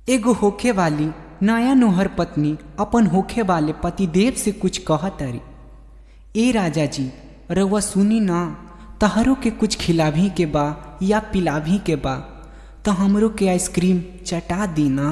एगो होखे वाली नया नोहर पत्नी अपन होखे वाले पतिदेव से कुछ कहतरी ए राजा जी रउआ सुनी ना तहरो के कुछ खिलाभी के बा या पिलाभी के बा तो हमरो के आइसक्रीम चटा दी ना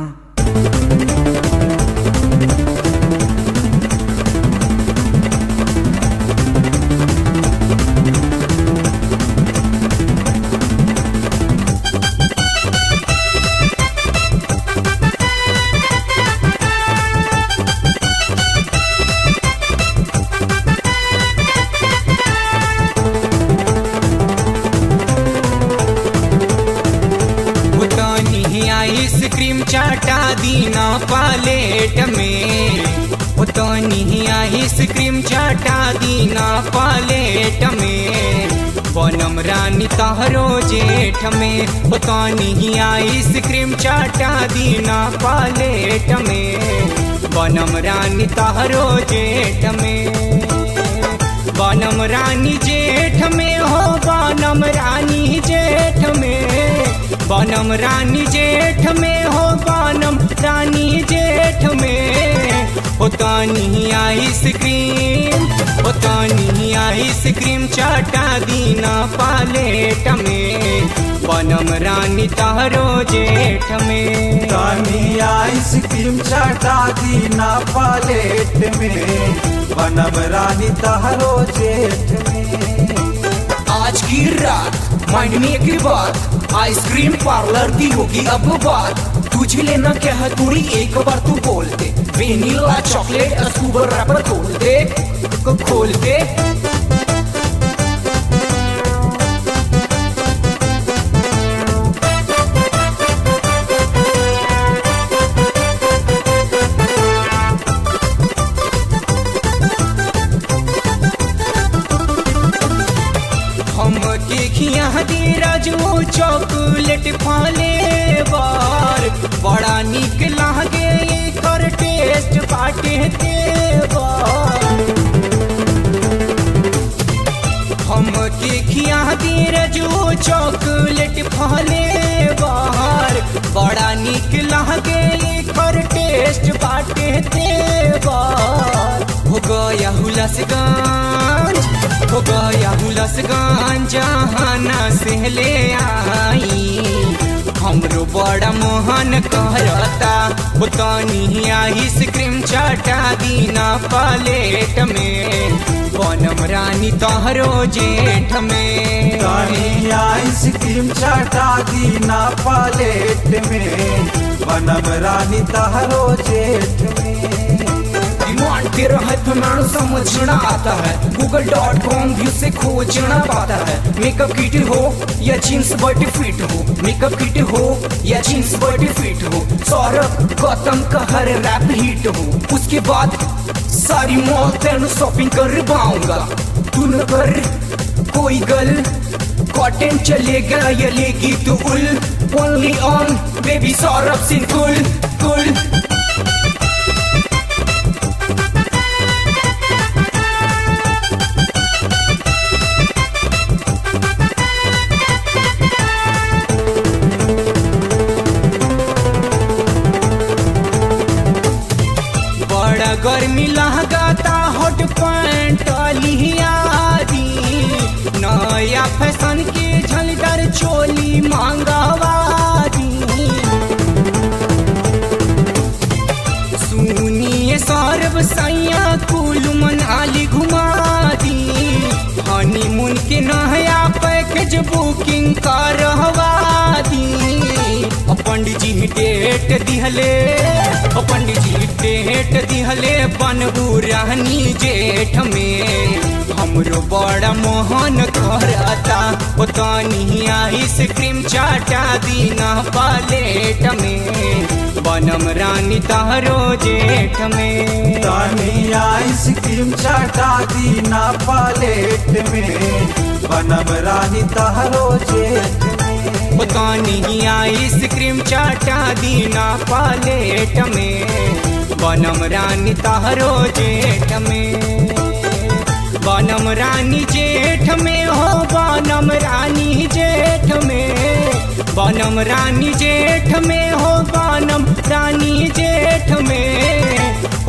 उतनी आइसक्रीम चाटा दीना पालेट में उतनी आइसक्रीम चाटा दीना पालेट में बनम रानी तहरो जेठ में उतनी आइसक्रीम चाटा दीना पालेट में बनम रानी तहरो जेठ में बनम रानी जेठ में हो बनम रानी जेठ में बनम रानी जेठ में हो बनम रानी जेठ में होतानी आइसक्रीम होतानी आइसक्रीम चाटा दीना पालेट में बनम रानी तहरो जेठ में तानी आइसक्रीम चाटा दीना पालेट में बनम रानी तहरो जेठ में आज की रात माइंड में एक बात आइसक्रीम पार्लर की होगी अब बात तुझे लेना क्या है थोड़ी एक बार तू बोल दे वेनिला चॉकलेट स्कूबर रैपर खोल दे को खोल दे हम के खिया दी राजू चॉकलेट फाले बार बड़ा निक लागे कर टेस्ट बाटे तेवार हम के खिया दी राजू चॉकलेट फाले बार बड़ा निक लागे कर टेस्ट बाटे तेवार हो गया हुलसगंज हो गया हुलसगंज जहाना से ले आई हमरो बड़ा मोहन कहता उतनी आइसक्रीम चाटा दीना पालेट में बनम रानी तोहरो जेठ में तानी आइसक्रीम चाटा दीना पालेट में बनम रानी तहरो जेठ में डिमांड तेरा है फैमानो समझना आता है गूगल डॉट कॉम व्यू से खोजना पाता है मेकअप किट हो या जींस बॉडी फिट हो मेकअप किट हो या जींस बॉडी फिट हो सौरभ गौतम का हर रैप हिट हो उसके बाद सारी मॉल तेन शॉपिंग कर पाऊंगा तू न कर कोई गल कॉटन चलेगा या लेगी तू उल only on baby Saurabh Singh कुल कुल बड़ा गर्मी लगाता हॉट पैंट लियादी नया फैशन के झलकर चोली मांगवादी सुनिए सौरभ सैया कुल मनाली घुमा दी हनीमून के नया पैकेज बुकिंग करवा दी ओ पंडित जी डेट दिहले ओ पंडित जी डेट दिहले बनबू रानी जेठ में हमरो बड़ा मोहन करता ओ तनी आइसक्रीम चाटा दीना पालेट में बनम रानी तहरो जेठ में तानी आइसक्रीम चाटा दीना पालेट में बनम रानी तहरो जेठ में उतानी आइसक्रीम चाटा दीना पालेट में बनम रानी तहरो जेठ में बनम रानी जेठ में हो बनम रानी जेठ में बनम रानी जेठ में हो बनम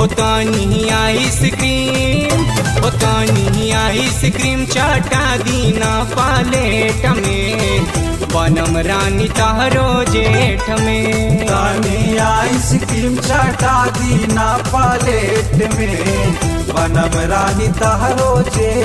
हो तानी आइसक्रीम हो तानी आइसक्रीम चाटा दीना पालेट में बनम रानी तहरो जेठ में तानी आइसक्रीम चाटा दीना पालेट में बनम रानी तहरो जेठ